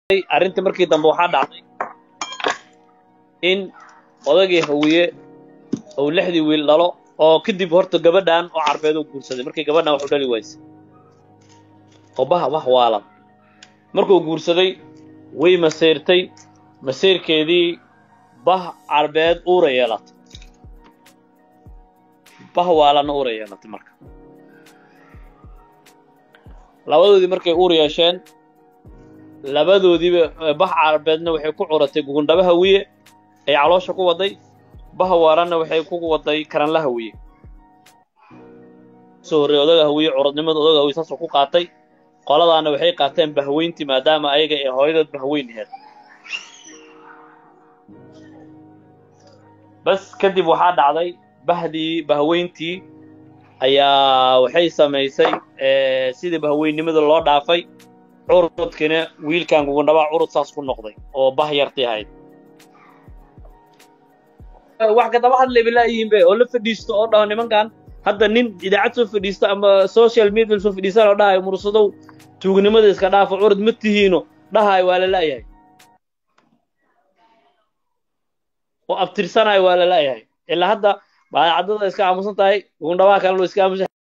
arrintii markii dambe waxaa dhacday in odagii hawiye uu lixdii wiil dhalo oo kadib horta gabadhan oo carbeed uu guursaday markii gabadhan wax u dhali waysay oo bah bah waalan markuu guursaday way maseyrtay maseyrkeedii bah carbeed uura yeelatay bah waalanna uura yeelatay marka labadoodii markay uur yeesheen labadoodiiba bah carbeedna waxay ku curatay gugundhaba hawiye ay caloosha ku waday bah waalanna waxay ku waday karanla hawiye soo horreey odaga hawiye curadnimada odaga hawiye saasoo ku qaatay qoladaana waxay qaateen bahweyntii maadaama ayaga ee hooyadood bahweyn aheed bas kadib waxaa dhacday bahdii bahweyntii ayaa waxay samaysay sidii bahweynnimada loo dhaafay curudkiina wiilkan gugundhabaa curud saas ku noqday oo bah yartii ahayd wax kadaba hadlay balaayihiin be oo la fadhiisto oo dhaho nimankan hadda nin idaacad soo fadhiisto ama social media soo fadhiistaan oo dhahayo mursadow tuugnimada iska dhaafo curud ma tihiino dhahayo waa la la'yahay oo abtirsanayo waa la la'yahay ilaa hadda baadacadada iska aamusan tahay gugundhabaha kalena iska aamusan